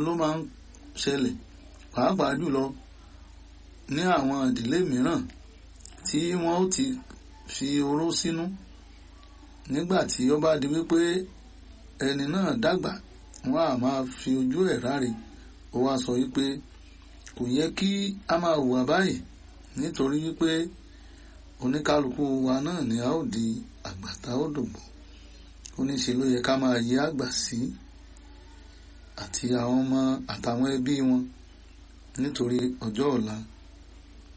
ló máa ń ṣẹlẹ̀ pàápàá jùlọ ní àwọn ìdílé mìíràn tí wọ́n ó ti fi oró sínú nígbà tí ó bá di wípé ẹni náà dàgbà wọ́n á máa fi ojú ẹ̀ ráre ó wá sọ wípé kò yẹ kí a máa hùwà báyìí nítorí wípé oníkálukú wa náà ni a ó di àgbàtà ó dògbò ó ní ṣe ló yẹ ká máa yí àgbà sí àti àwọn ọmọ àtàwọn ẹbí wọn nítorí ọjọ́ ọ̀la